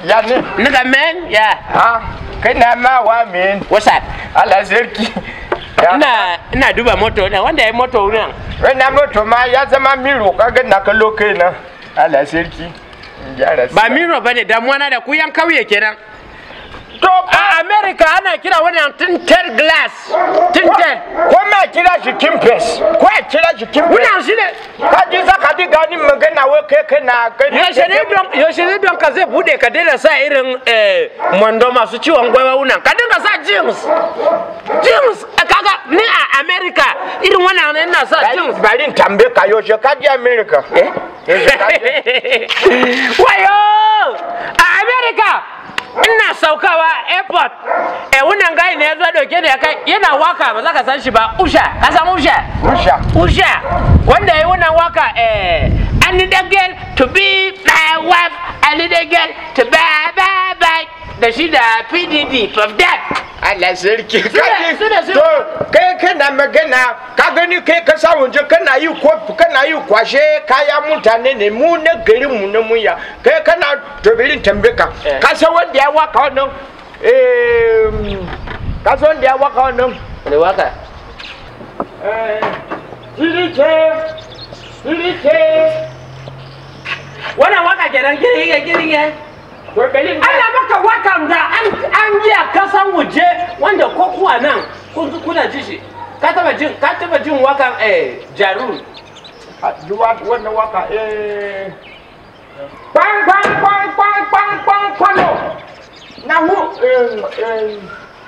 ya ne Nigga man, yeah. ha kai na ma wa min What's up? Allah sarki Ya. Ina ina duba moto ne wanda ya moto wurin. wannan moto ma ya zama miro kaga na kallo kai na Allah sarki in gyara Ba miro bane damuwa na da ku yan kauye kenan. to A America ana kira wannan tinted glass. Tinted. ko ma kira shi kimpes ko a kira shi kimpes Wannan shi ne. ka ji za ka ji gani magana wai kai kana kai Yaushe ne don yaushe ne don ka zai bude ka daina sa irin eh mondo masu ciwon gwaiwa wunan. Ka dinga sa jeans. Jeans eh, kaga ni a America irin wannan ne ina sa jeans. bari in tambaye ka yaushe ka je America eh yaushe ka je Wayo! A America ina saukawa airport. Eh wannan gai ne ya zo dauke da ya kai yana waka ba za ka san shi ba. Usha, ka san Usha? Rusha Usha wanda ya yi wannan waka eh I need a girl to be my wife I need a girl to bye bye bye da shi da PDD from that Allah sarki Suna- kaji suna- suna- to kai kana magana ka gani kai ka sa waje kana yi ko kana yi kwashe kaya mutane ne mu na garin mu na muya kai kana to birin tambaye ka Eh. ka san wanda ya waka wannan eh ka san wanda ya waka wannan wani waka eh Sirike Sirike wannan waka kenan giringe giringe to birin ana maka wakan da an an yi a kasan waje wanda ko kuwa nan kun kuna ji shi ka taba jin ka taba jin wakan eh jarun duwa wannan waka eh bang bang bang bang bang bang kwano na hu eh eh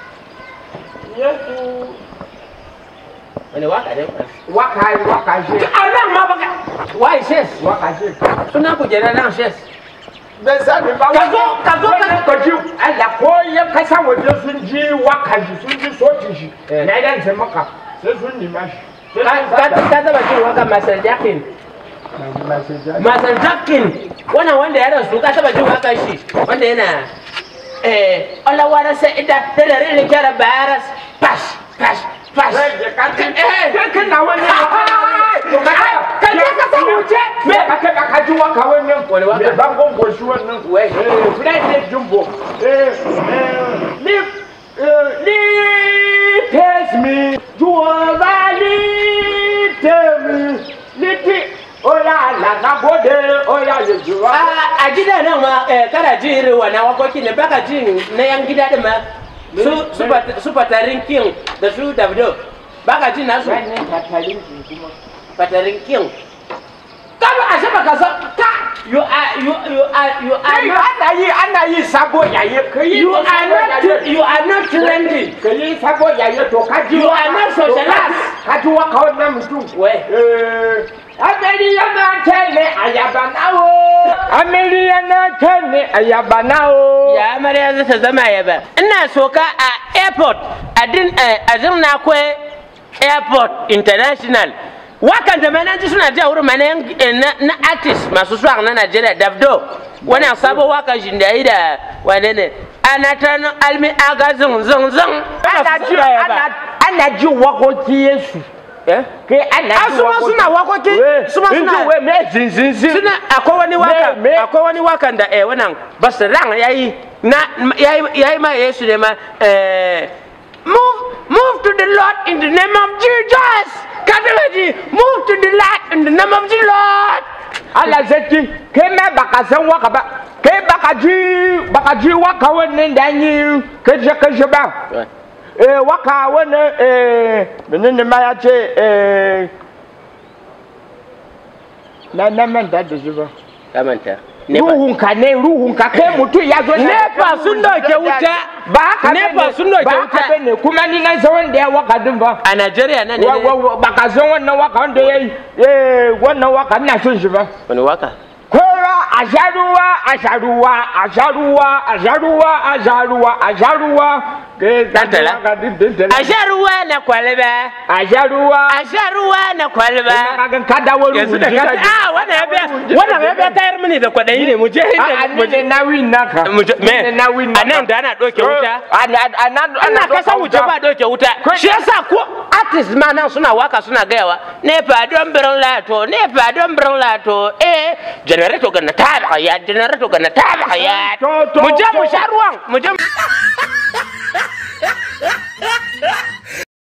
yesu wani waka ne waka waka je a nan ma baka why shes waka je suna kujerar nan shes bai sani ba Ka zo, ka zo, ka- wannan ka ji Allah ko ya kasa waje sun ji waka shi sun ji soci shi Eh. na idan sai maka sai sun nima shi sai ka sun ka sada. ka taba jin waka Marcel Jackson Marcel Jackson wannan wanda ya rasu ka taba jin waka shi wanda yana eh Allah wara sai ida da da rin kira baras pash pash pash Rage ka ji Eh. kai kana wani To ka ka je ka san wuce me aka da ka ji waka wannan Wani waka? Me bangon goshi wannan Wai. eh fly ne jumbo eh eh leave eh leave taste me juwa leave me liti oya la na gode oya ye juwa a a gida nan ma eh, kana ji irin wannan wakoki ne baka ji na yan gida din ma su su Pat- su patarin king da su davido baka ji nasu wannan tatalin kuma patarin king kaba a saba ka san ka you are you you are you are Ai, not ana yi ana yi sabo yaye kai you are not you are not trending kai sabo yaye to ka ji You are not socialized. ka ji waka wannan mutum we Eh, Ameriya na kene ayaba nawo. Ameriya na kene ayaba nawo. ya amarya za ta zama yaba ina soka a airport a din eh, a zirna kwe airport international wakan da mana ji suna jiya wurin mana yan- eh, na, na artist masu suwa na Najeriya Davdo wannan sabo wakan shi da yi da wane ne ana ta nan almi aga zin zin zin Ana ji ana ana ji wakoki Yesu. Eh? Kai ana Ah, ji su ma suna wakoki? We, Su ma in ji suna- we me zin zin zin. suna akwai wani waka Me- me- akwai wani wakan da eh wannan basiran yayi na yayi yayi ma Yesu ne ma eh move move to the Lord in the name of Jesus kadalaji move to the Lord in the name of the Lord Allah zaki kai me baka san waka ba. Kai baka ji baka ji waka wannan da yi kaje kaje ba. Eh waka wannan eh menene ma ya ce eh na na manta da shi ba. kamanta ruhunka ne ruhunka kai mutum ya zo Nepa sun dauke wuta. ba haka Nepa bane, sun dauke ba wuta. haka bane kuma ni na san wanda ya waka din ba a Najeriya nan ne Wa- wa- wa- ba ka san wannan waka wanda ya yi eh, wannan waka ina son shi ba wani waka kowa a sha ruwa a sha ruwa a sha ruwa a sha ruwa a sha ruwa a sha ruwa Eh, ka ji Dantala. waka din, dantala. a sha ruwa na kwalba a sha ruwa a sha ruwa na kwalba Ina kagan ka dawo yanzu da rubuce ka a wannan ya biya wannan ya biya tayar mini da kwaɗayi ne mu je a inda ni ne na win naka mu je Ni ne me na win a nan da ana ɗauke wuta ana ana ana kasa wuce ba ɗauke wuta shi yasa ko artist ma nan suna waka suna gayawa nepa don birin lato nepa don birin lato eh generator ga na tada ya generator ga na tada ya To, to, mu je mu to. sha ruwan mu je